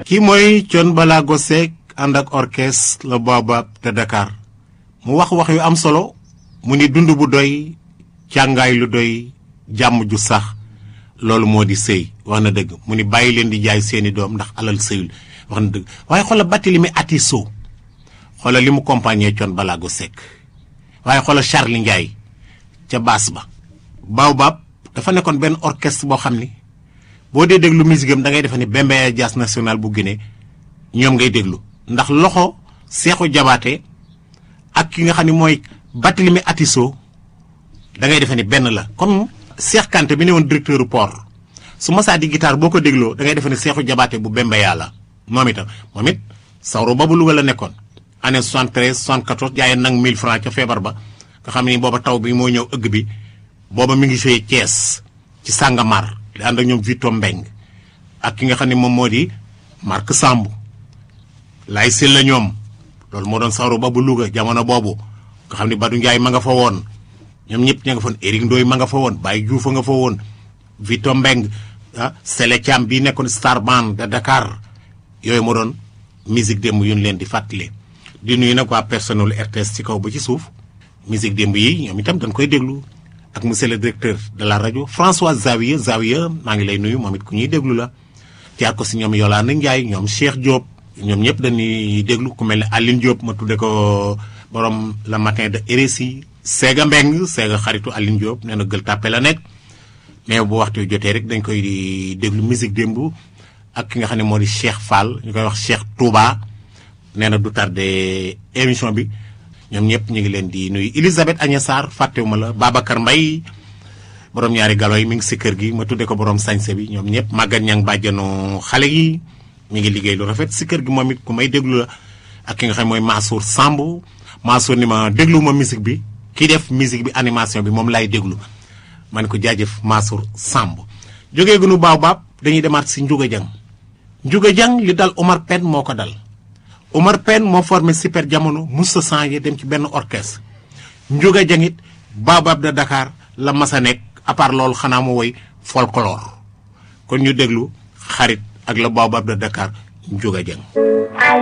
kii mooy Thione Ballago Seck ànd ak orchestre le Baobab de Dakar mu wax wax yu am solo mu ni dund bu doy càngaay lu doy jàmm ju sax loolu moo di sëy wax na dëgg mu ni bàyyi leen di jaay seeni doom ndax alal sëyul wax na dëgg waaye xoola Barthélémy Atisso xoola li mu compagnie Thione Ballago Seck waaye xoola Charly Ndiaye ca baas ba Baobab dafa nekkoon benn orchestre boo xam ni boo dee déglu musique am da ngay defe ni Bembeya Jazz National bu Guinée ñoom ngay déglu ndax loxo Seexu Jabaate ak ki nga xam ne mooy Barthélémy Atisso da ngay defe ni benn la comme Cheikh Kanté bi ne woon directeur port su masaa di guitare boo ko dégloo da ngay defe ni Seexu Jabaate bu Bembeya la moom itam moom it sawru ba bu Louga la nekkoon année 73 74 jaayeen nag 1000 francs ca feebar ba nga xam ni booba taw bi moo ñëw ëgg bi booba mi ngi sëy Thiès ci Sàngamar di ànd ak ñoom Vito Mbeng ak ki nga xam ne moom moo di Marc Samb lay sil la ñoom loolu moo doon sawru ba bu Louga jamono boobu nga xam ne Badou Ndiaye ma nga fa woon ñoom ñëpp ña nga fa woon Éric Ndoye ma nga fa woon Baye Diouf a nga fa woon Vito Mbeng ah Sele Thiam bii nekkoon star band de Dakar yooyu moo doon musique démb yu ñu leen di fàttali di nuyu nag waa personnel RTS ci kaw ba ci suuf musique démb yi ñoom itam dañ koy déglu ak monsieur le directeur de la rajo François Zawiya Zawiya maa ngi lay nuyu moom it ku ñuy déglu la jaar ko si ñoom Yolande Ndiaye ñoom Cheikh Diop ñoom ñëpp dañuy déglu ku mel ne Aline Diop ma tudde ko borom le matin de RSI Séga Mbeng Séga xaritu Aline Diop nee na gël tàppe la nekk mais bu waxtu jotee rek dañ koy di déglu musique démb ak ki nga xam ne moo di Cheikh Fall ñu koy wax Cheikh Touba nee na du tardé émission bi ñoom ñëpp ñu ngi leen di nuyu Elisabeth Agnès Sarr fàttewuma la Babacar Mbaye borom ñaari galo yi mi ngi si kër gi ma tudde ko borom sañse bi ñoom ñëpp màggat ñang bàjjanu xale yi mi ngi liggéey lu rafet si kër gi moom it ku may déglu la ak ki nga xam mooy Mansour Samb Mansour ni ma déglu ma musique bi kii def musique bi animation bi moom laay déglu ma ne ko jaajëf Mansour Samb jógee gunu Baobab dañuy demaat si Ndiouga Dieng Ndiouga Dieng li dal Omar Pène moo ko dal Omar Pène moo formé super jamono musta changé dem ci benn orchestre Ndiouga Dieng it Baobab de Dakar la mas a nekk à part loolu xanaa mu woy folklore kon ñu déglu xarit ak la Baobab de Dakar Ndiouga Dieng